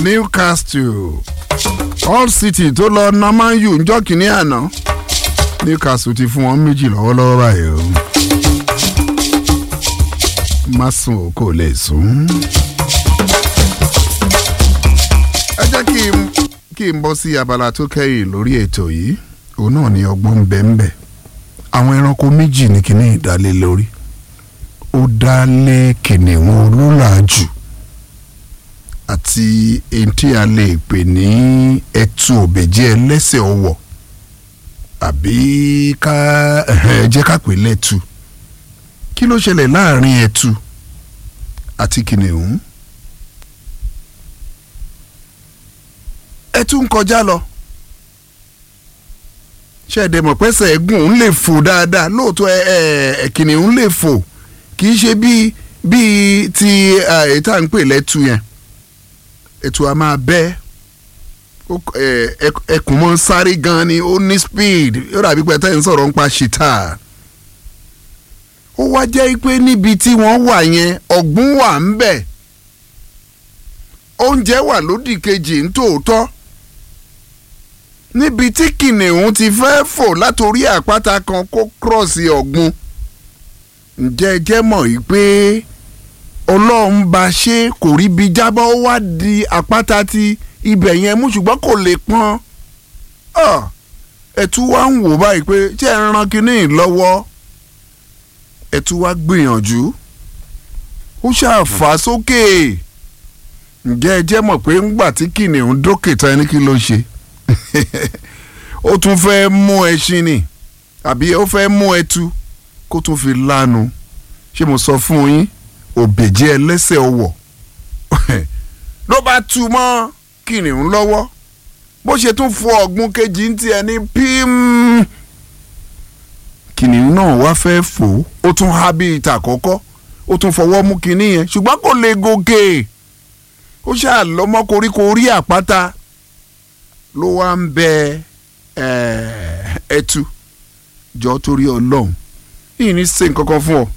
Newcastle Hull City tó lọ na Man U njọ́ kìíní àná Newcastle ti fún wọn méjì lọ́wọ́lọ́wọ́ báyìí o má sùn o kò lè sùn. ẹ jẹ́ kí n kí n bọ́ sí abala tó kẹ́yìn lórí ètò yìí òun náà ni ọgbọ́n bẹ́ẹ̀nbẹ́ àwọn ẹranko méjì ní kíní ìdálé lórí ó dá lé kìnìún olólàájù àti èyí tí a lè pè ní ẹtu òbèjẹ́ ẹlẹ́sẹ̀ ọwọ̀ àbí ká ẹ jẹ́ ká pè lẹ́tu kí ló ṣẹlẹ̀ láàrin ẹtu àti kìnìún ẹtu ń kọjá lọ ṣẹ̀dẹ̀ mọ̀ pẹ́sẹ̀ ẹ̀gùn ń lè fò dáadáa lóòótọ́ ẹ ẹ kìnìún lè fò kì í ṣe bíi bíi ti èyí tá à ń pè lẹ́tu yẹn ètò a máa bẹ́ ẹkùn mọ́ sáré gan ni ó ní speed ó dàbí pé tẹ́yìn sọ̀rọ̀ ń pa ṣìtá ó wá jẹ́ pé níbi tí wọ́n wà yẹn ọ̀gbun wà ń bẹ̀ oúnjẹ wà lódì kejì ń tòótọ́ níbi tí kìnìún ti fẹ́ fò látòrí àpáta kan kó kírọ̀sì ọ̀gbun ǹjẹ́ ẹ jẹ́ mọ̀ yìí pé ọlọ́run bá ṣe kò rí bi jábọ́ ó wá di àpáta ti ibẹ̀ yẹn mú ṣùgbọ́n kò lè pọ́n ẹ̀tú wá ń wò báyìí pé tí ẹ̀ ń ran kínní lọ́wọ́ ẹ̀tú wá gbìyànjú ó ṣàfà sókè ǹjẹ́ ẹ jẹ́ mọ̀ pé ńgbà tí kìnìún dókè tán ẹni kí ló ṣe ó tún fẹ́ mú ẹṣin ni àbí ó fẹ́ mú ẹtu kó tún fi lánu ṣé mo sọ fún yín òbèjẹ́ ẹlẹ́sẹ̀ ọwọ̀ ló bá tu mọ́ kìnìún lọ́wọ́ bó ṣe tún fọ ọ̀gbun kejì ń tiẹ̀ ní pím kìnìún náà wá fẹ́ fò ó tún há bí ìta àkọ́kọ́ ó tún fọwọ́ mú kinní yẹn ṣùgbọ́n kò lè gòkè ó ṣáà lọ́mọ koríko orí àpáta ló wá ń bẹ ẹtu jọ torí ọlọ́run yìí ní ṣe nǹkan kan fún ọ